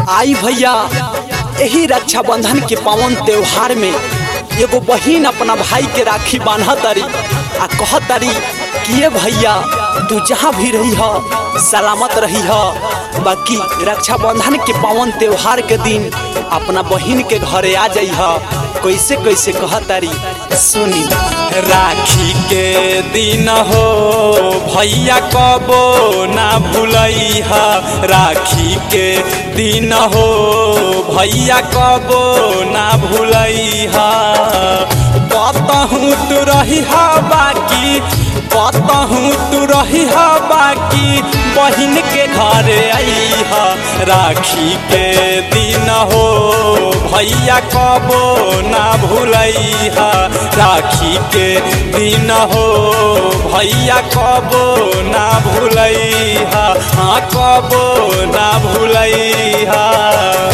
आई भैया यही रक्षाबंधन के पावन त्योहार में एगो बहिन अपना भाई के राखी बांधा तारी आ कह तारी कि ये भैया तू जहाँ भी रही ह सलामत रही ह बाकी रक्षाबंधन के पावन त्योहार के दिन अपना बहिन के घरे आ जाइ ह कैसे कैसे कह तारी सुनी राखी के दिन हो भैया कबो ना भूलई ह राखी के दिन हो भैया कबो ना भूलई ह कतहूँ तू रही ह बाकी कतहूँ तू रही ह बाकी बहिन के घर आई ह राखी के दिन हो भैया कबो ना भूलई ह राखी के दिन हो भैया कबो ना भूलई ह हाँ कबो ना भूलई ह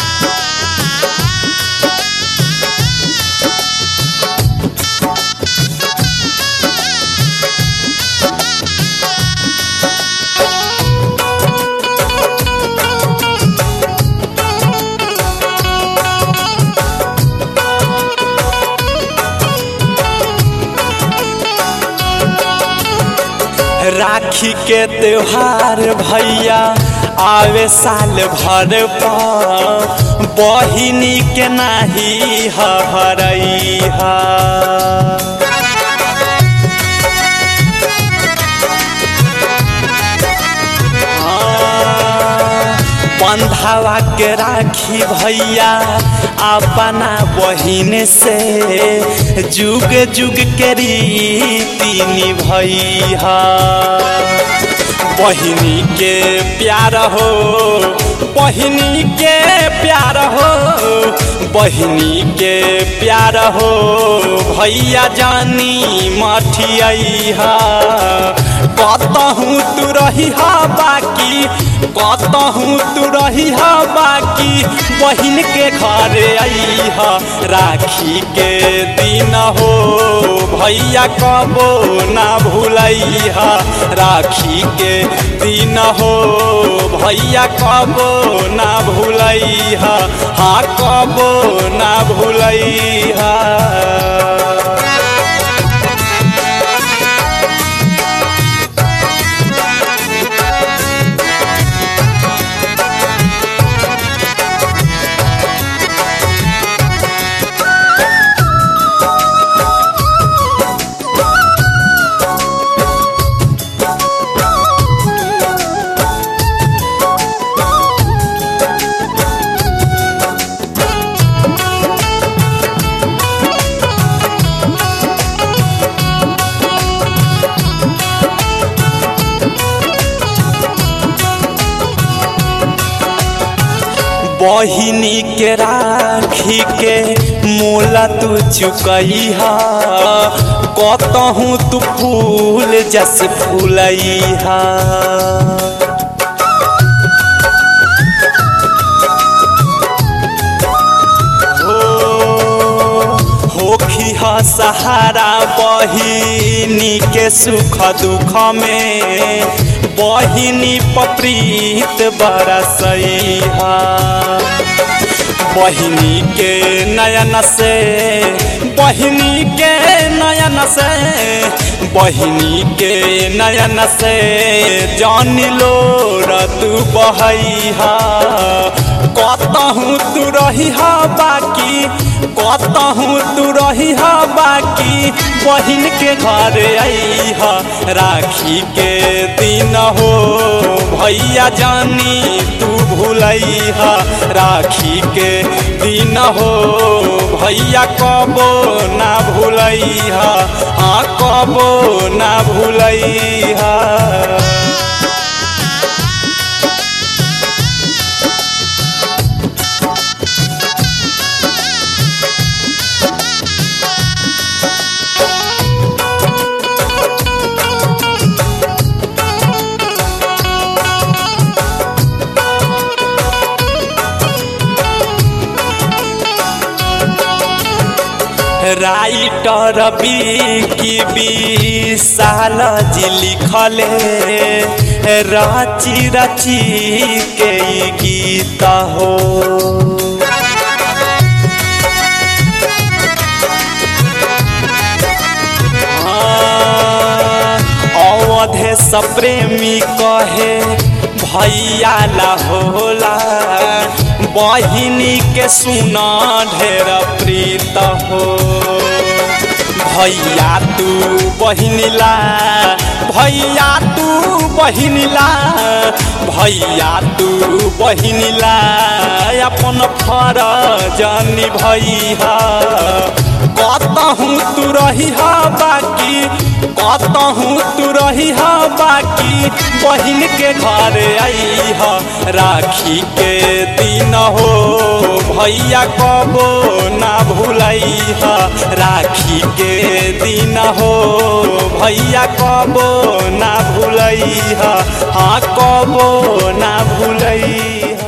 राखी के त्योहार भैया आवे साल भर पर बहिनी के नाही हरई हा बंधावा के राखी भैया अपना बहिन से जुग जुग के रीति निभैया बहिनी के प्यार हो बहिनी के प्यार हो बहिनी के प्यार हो भैया जानी मठिया कतहूँ तू रही हा बाकी कतहूँ तू रही हा बाकी बहिन के घर आई हा राखी के दिन हो भैया कबो ना भूलई हा राखी के दिन हो भैया कबो ना भूलई हा हाँ कबो ना भूलई हा बहिनी के राखी के मोला तू चुकई हा कतहूँ तू फूल जस फूलई हा होखी हा सहारा बहिनी के सुख दुख में बहिनी पप्रीत बरसैहा बहिनी के नयन से बहिनी के नयन से बहिनी के नयन से जान लो तू बहैहा कतहूँ तू रही हा बाकी कतहूँ तू रही हा बाकी बहिन के घर आई हा राखी के दिन हो भैया जानी तू भूलई हा राखी के दिन हो भैया कबो ना भूलई हा हाँ कबो ना भूलई हा राइटर बी की विशाल जी लिखले राची राची के ई गीत हो अवधे सप्रेमी कहे भैया ला होला बहिनी के सुना ढेर प्रीत हो भैया तू बहिनीला भैया तू बहिनीला भैया तू बहिनीला अपन फरज निभैया कतहूँ तू रही बाकी कतहूँ तू रही बाकी बहिन के घर आई राखी के दिन हो भैया कबो ना भूलई राखी के दिन हो भैया कबो ना भूलई हाँ कबो ना भूलई